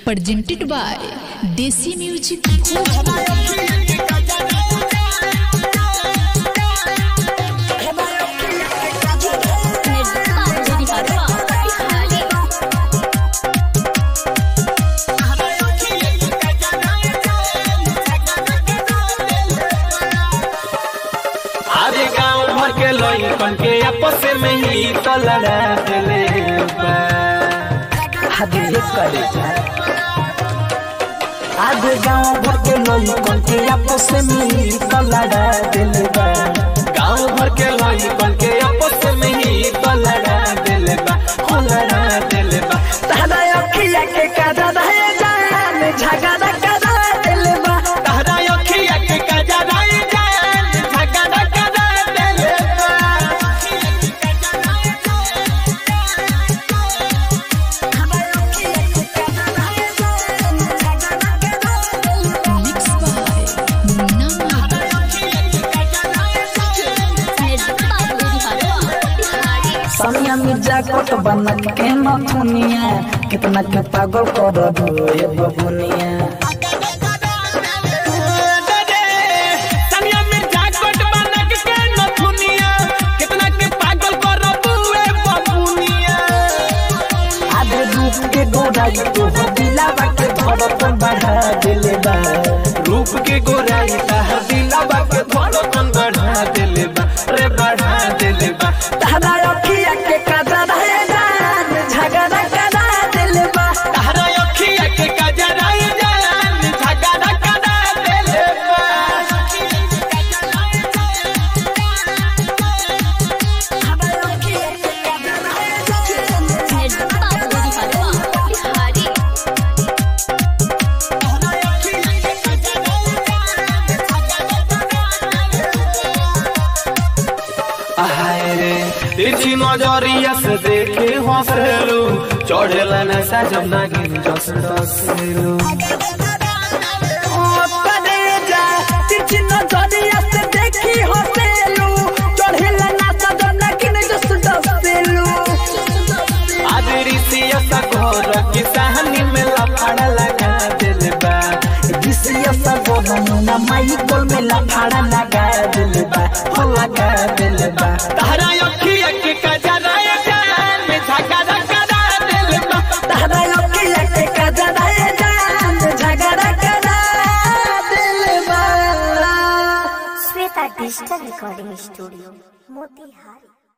presented by Desi Music Bhojpuri. अरे गांव भर के लइकन के आपस में ही तो लड़ा देले बा आधे करे आधे गाँव भर के लइकन के आपस में तो लड़ा दिल बा गांव भर के लइकन के आपस में ही तो लड़ा देले बा हो लड़ा देले बा तारा अखिया के कादा रहे जान झगड़ा करा दिल बा तहरा अखिया के कजराई जान झगड़ा करा देले बा Mixed by Munna Mehta. सनिया मिर्जा कोट बनक के नथुनिया कितना के पागल कर दो ये बबुनिया तनिया मिर्जा कोट बनक के नथुनिया कितना के पागल कर बुए बबुनिया आधे रूप के गोराई तो हो दिलावा के धड़कन बढ़ा दिल बा रूप के गोराई तह दिलावा के धड़कन बढ़ा देले बा रे बढ़ा देले बा तारा अखिया के कादा रहे जान झगड़ा करा दिल बा तहरा अखिया के कजराई जान झगड़ा करा देले बा हाय रे तिरछी नजरिया से देखे हंसलू चढ़ेला नशा जब नागिन जस डसेलू परेजा तिरछी नजरिया से देखी हसेलू चढ़ेला नाचा जन्ना किने जस दसेलू आज ऋषिया सा घर की कहानी में लफड़ा लगा दिल बा जिसिया सब ना माई कोल में लफाड़ा लगा दिल बा हो लगा दिल बा तहरा अखिया के कजराया जान में झगड़ा करा दिल बा तारा अखिया के काजरा है जान झगड़ा करा दिल बा Shweta digital recording studio Motihari